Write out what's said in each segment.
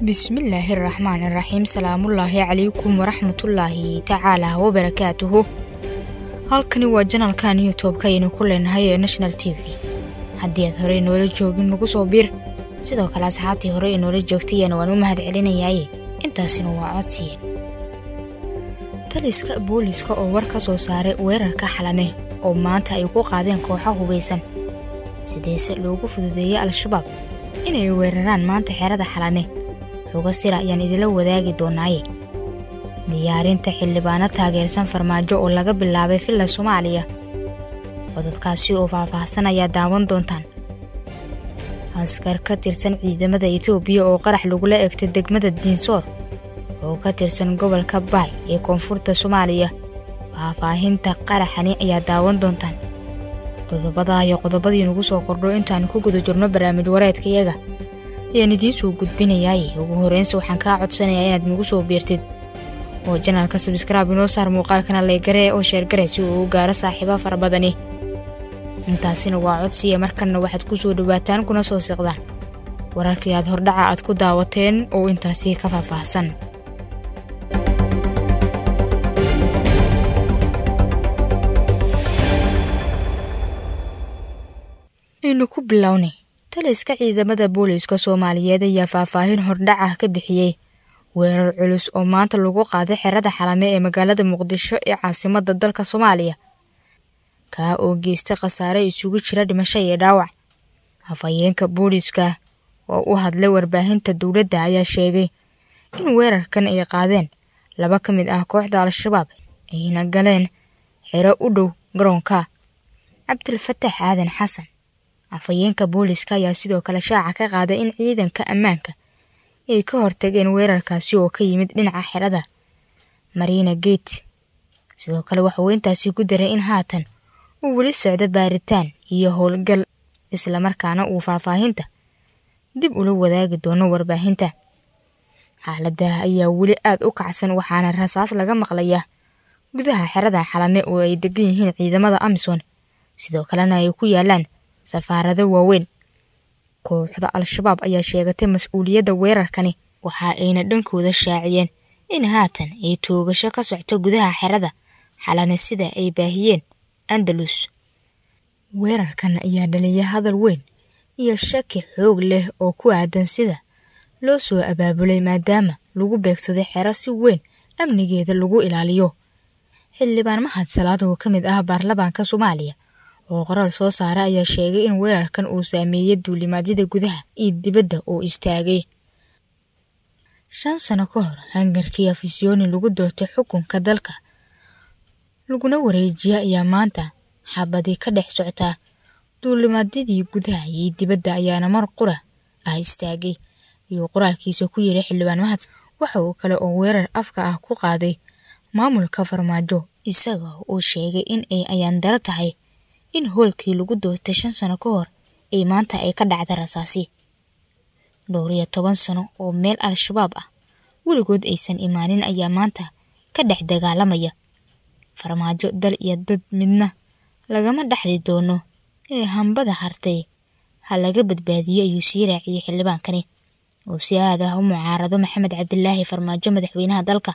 bismillaahi araxmaan iraxiim salaamullaahi calaykum waraxmatullaahi tacaalaa wabarakaatuhu halkani waa janalkan youtubeka aynu ku leenahay ee national t v haddii aad horey noola joogin nagu soo biir sidoo kale asxaabtii hore ee noola joogtayana waan u mahad celinayaaye intaasina waa codsiye taliska booliska oo war ka soo saaray weerarka xalane oo maanta ay ku qaadeen kooxo hubaysan sideese loogu fududeeyey al-shabaab inay weeraraan maanta xerada xalane xogo sira ayaan idila wadaagi doonaaye diyaarinta xildhibaano taageersan farmaajo oo laga bilaabay villa soomaaliya qodobkaasi oo faahfaahsan ayaa daawan doontaan askar ka tirsan ciidamada etoobiya oo qarax lagula egtay degmada diinsoor oo ka tirsan gobolka baay ee koonfurta soomaaliya faahfaahinta qaraxani ayaa daawan doontaan qodobadaa iyo qodobadii nagu soo kordho intaanu ku guda jirno barnaamij wareedkayaga ayaan idiin soo gudbinayaaye ugu horeynse waxaan kaa codsanayaa inaad nagu soo biirtid oo janaalka sabskraib inoo saar muuqaalkana leegaree oo sheergare si uu u gaaro saaxiibo fara badani intaasina waa codsiya markanna waxaad ku soo dhawaataan kuna soo siqdaan wararkii aad hordhaca aad ku daawateen oo intaasi ka faahfaahsan aynu ku bilownay taliska ciidamada booliiska soomaaliyeed ayaa faahfaahin hordhac ah ka bixiyey weerar culus oo maanta lagu qaaday xerada xalane ee magaalada muqdisho ee caasimada dalka soomaaliya kaa oo geystay khasaare isugu jira dhimasho iyo dhaawac afhayeenka booliiska oo u hadlay warbaahinta dowladda ayaa sheegay in weerarkan ay qaadeen laba ka mid ah kooxda al-shabaab ayna galeen xero u dhow garoonka cabdilfatax aadan xasan afhayeenka booliiska ayaa sidoo kale shaaca ka qaaday in ciidanka ammaanka ay ka hortageen weerarkaasi oo ka yimid dhinaca xerada mariina gate sidoo kale waxauu intaasi ku daray in haatan uu weli socdo baaritaan iyo howlgal islamarkaana uu faahfaahinta dib ula wadaagi doono warbaahinta xaalada ayaa weli aad u kacsan waxaana rasaas laga maqlayaa gudaha xerada xalane oo ay degan yihiin ciidamada amisom sidoo kalena ay ku yaalaan safaarado waaweyn kooxda al-shabaab ayaa sheegatay mas-uuliyadda weerarkani waxa ayna dhankooda shaaciyeen in haatan ay toogasho ka socto gudaha xerada xalane sida ay baahiyeen andalus weerarkan ayaa dhaliya hadal weyn iyo shaki xoog leh oo ku aadan sida loo soo abaabulay maadaama lagu beegsaday xero si weyn amnigeeda lagu ilaaliyo xildhibaan mahad salaad oo ka mid ah baarlamaanka soomaaliya oo qoraal soo saara ayaa sheegay in weerarkan uu saameeyey duulimaadyada gudaha iyo dibadda oo istaagay shan sano ka hor hangarkii afisyooni lagu doortay xukunka dalka laguna wareejiya ayaa maanta xabadii ka dhex soctaa duulimaadyadii gudaha iyo dibadda ayaana mar qura ah istaagay iyo qoraalkiisa ku yiri xildhibaan mahad waxa uu kale oo weerar afka ah ku qaaday maamulka farmaajo isaga oo sheegay in ay ayaandaro tahay in hoolkii lagu doortay shan sano ka hor ay maanta ay ka dhacda rasaasi dhowr iyo toban sano oo meel al-shabaab ah weligood aysan imaanin ayaa maanta ka dhex dagaalamaya farmaajo dal iyo dad midna lagama dhexli doono ee hambada hartay ha laga badbaadiyo ayuu sii raaciyey xildhibaankani oo si aad ah u mucaarado maxamed cabdilaahi farmaajo madaxweynaha dalka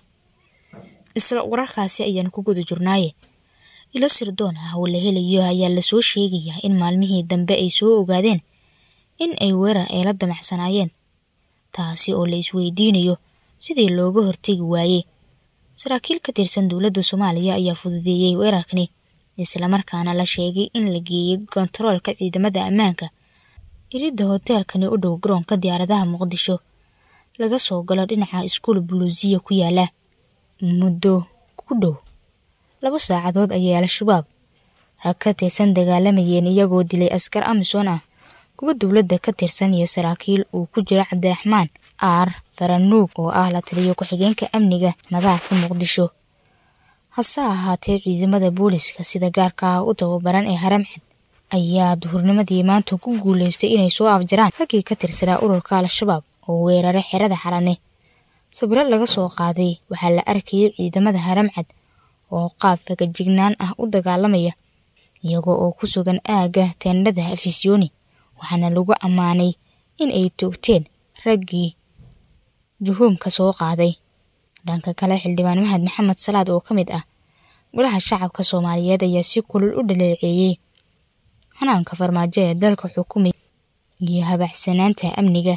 isla wararkaasi ayaan ku guda jirnaaye ilo sirdoon ah oo la helayo ayaa lasoo sheegayaa in maalmihii dambe ay soo ogaadeen in ay weerar ay la damacsanaayeen taasi oo la isweydiinayo sidii looga hortegi waayey saraakiil ka tirsan dowladda soomaaliya ayaa fududeeyey weerarkani islamarkaana la sheegay in la geeyey kontaroolka ciidamada ammaanka iridda hoteelkani u dhow garoonka diyaaradaha muqdisho laga soo galo dhinaca iskuul buluusiya ku yaala muddo ku dhow laba saacadood ayay al-shabaab rag ka tirsan dagaalamayeen iyagoo dilay askar amisom ah kuwa dowladda ka tirsan iyo saraakiil uu ku jiro cabdiraxmaan aar faranuug oo ah la taliyo ku-xigeenka amniga madaarka muqdisho hase ahaatee ciidamada booliska sida gaarka ah u tababaran ee haramcad ayaa duhurnimadii maanta ku guuleystay inay soo afjaraan raggii ka tirsanaa ururka al-shabaab oo weeraray xerada xalane sawiro laga soo qaaday waxaa la arkayay ciidamada haramcad oo qaab fagajignaan ah u dagaalamaya iyagoo oo ku sugan aagga teendhada afisyooni waxaana lagu ammaanay in ay toogteen raggii juhuumka soo qaaday dhanka kale xildhibaan mahad maxamed salaad oo ka mid ah golaha shacabka soomaaliyeed ayaa si kulul u dhaleeceeyey hanaanka farmaajo ee dalka xukumay iyo habacsanaanta amniga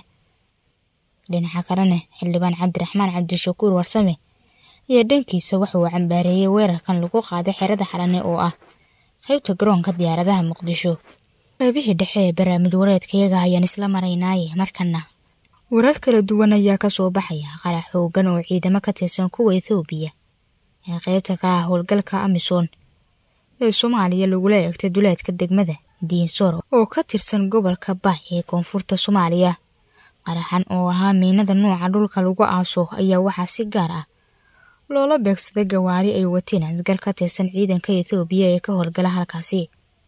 dhinaca kalena xildhibaan cabdiraxmaan cabdishakuur warsame ayaa dhankiisa waxa uu cambaareeyey weerarkan lagu qaaday xerada xalane oo ah qaybta garoonka diyaaradaha muqdisho qaybihii dhexe ee barnaamij wareedkayaga ayaan isla maraynaaye markana warar kala duwan ayaa kasoo baxaya qarax xoogan oo ciidamo ka tirsan kuwa ethoobiya ee qaybta ka ah howlgalka amisom ee soomaaliya lagula eegtay duleedka degmada diinsor oo ka tirsan gobolka baay ee koonfurta soomaaliya qaraxan oo ahaa miinada nuuca dhulka lagu aaso ayaa waxaa si gaar ah loola beegsaday gawaari ay wateen asgar ka tirsan ciidanka ethoobiya ee ka howlgala halkaasi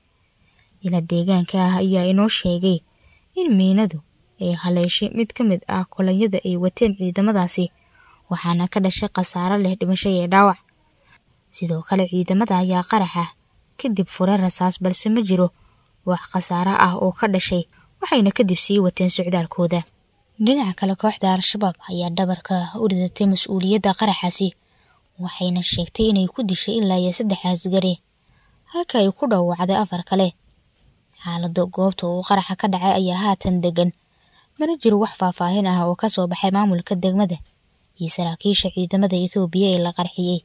ila deegaanka ah ayaa inoo sheegay in miinadu ay haleeshay mid ka mid ah kolonyada ay wateen ciidamadaasi waxaana ka dhashay khasaaro leh dhimasho iyo dhaawac sidoo kale ciidamada ayaa qaraxa kadib furay rasaas balse ma jiro wax khasaaro ah oo ka dhashay waxayna kadib sii wateen socdaalkooda dhinaca kale kooxda al-shabaab ayaa dhabarka u ridatay mas-uuliyadda qaraxaasi waxayna sheegtay inay ku dishay ilaa iyo saddex asgari halka ay ku dhaawacday afar kale xaalada goobta uu qaraxa ka dhacay ayaa haatan degan mana jiro wax faahfaahin ah oo kasoo baxay maamulka degmada iyo saraakiisha ciidamada ethoobiya ee la qarxiyey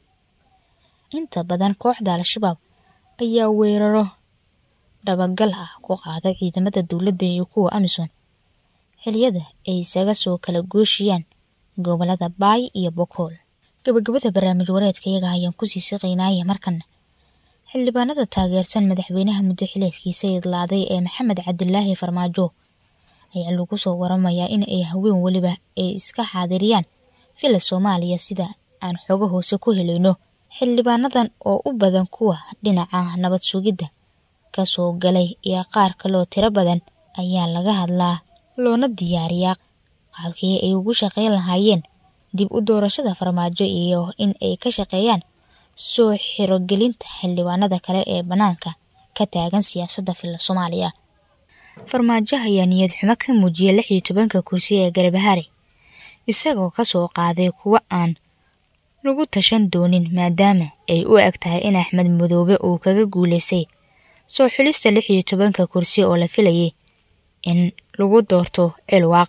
inta badan kooxda al-shabaab ayaa weeraro dhabagal ah ku qaaday ciidamada dowladda iyo kuwa amisom xiliyada ay isaga soo kala gooshiyaan gobolada baay iyo bokool gabagabada barnaamij wareedkayaga ayaan kusii siqaynaaye markana xildhibaanada taageersan madaxweynaha muddo xileedkiisa idlaaday ee maxamed cabdilaahi farmaajo ayaa lagu soo waramayaa in ay haween weliba ay iska xaadiriyaan fila soomaaliya sida aan xogo hoose ku helayno xildhibaanadan oo u badan kuwa dhinaca nabad sugidda kasoo galay iyo qaar kaloo tiro badan ayaa laga hadlaa loona diyaariyaa qaabkii ay ugu shaqayn lahaayeen dib u doorashada farmaajo iyo in ay ka shaqeeyaan soo xirogelinta xildhibaanada kale ee bannaanka ka taagan siyaasadda filla soomaaliya farmaajo ayaa niyad xumo ka muujiyay lix iyo tobanka kursi ee garbahaare isagoo kasoo qaaday kuwo aan lagu tashan doonin maadaama ay u eg tahay in axmed madoobe uu kaga guuleystay soo xulista lix iyo tobanka kursi oo la filayay in lagu doorto cilwaaq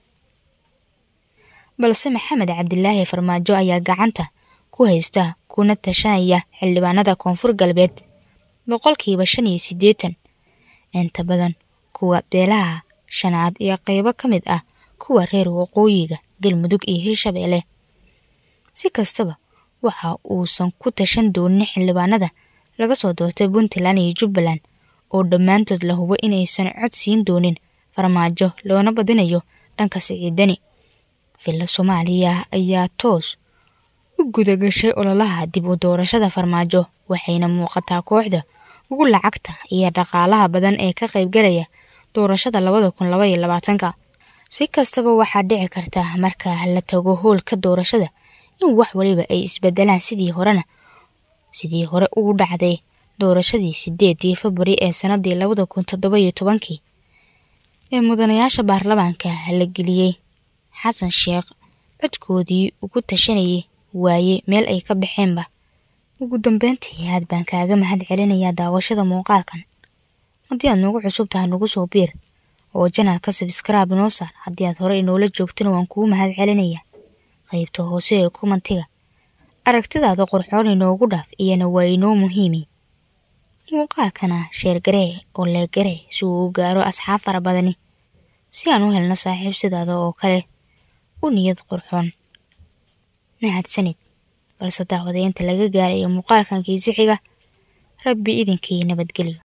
balse maxamed cabdilaahi farmaajo ayaa gacanta ku haysta kuna tashanaya xildhibaanada koonfur galbeed boqolkiiba shan iyo siddeetan inta badan kuwa beelaha shanaad iyo qeybo ka mid ah kuwa reer waqooyiga galmudug iyo hirshabeelle si kastaba waxa uusan ku tashan doonin xildhibaanada laga soo doortay puntland iyo jubbaland oo dhammaantood la hubo inaysan cod siin doonin farmaajo loona badinayo dhanka siciidani villa soomaaliya ayaa toos u gudagashay ololaha dib u doorashada farmaajo waxayna muuqataa kooxda ugu lacagta iyo dhaqaalaha badan ee ka qaybgalaya doorashada labada kun laba iyo labaatanka si kastaba waxaa dhici karta marka la tago hoolka doorashada in wax waliba ay isbedelaan sidii horena sidii hore ugu dhacday doorashadii sideedii februari ee sanadii labada kun toddoba iyo tobankii ee mudanayaasha baarlamaanka la geliyey xasan sheekh codkoodii ugu tashanayay waaye meel ay ka baxeenba ugu dambeyntii aad baan kaaga mahad celinayaa daawashada muuqaalkan haddii aad nagu cusub tahay nagu soo biir oo janalka sabskraibe noo saar haddii aad hore inoola joogtana waan kugu mahad celinayaa qaybta hoose ee kumantiga aragtidaada qorxoon inoogu dhaaf iyana waa inoo muhiimi muuqaalkana sheergaree oo leegaree si uu u gaaro asxaab fara badani si aan u helno saaxiib sidaada oo kale u niyad qurxoon mahadsanid balse daawadaynta laga gaarayo muuqaalkan kiisi xiga rabbi idinkii nabadgelyo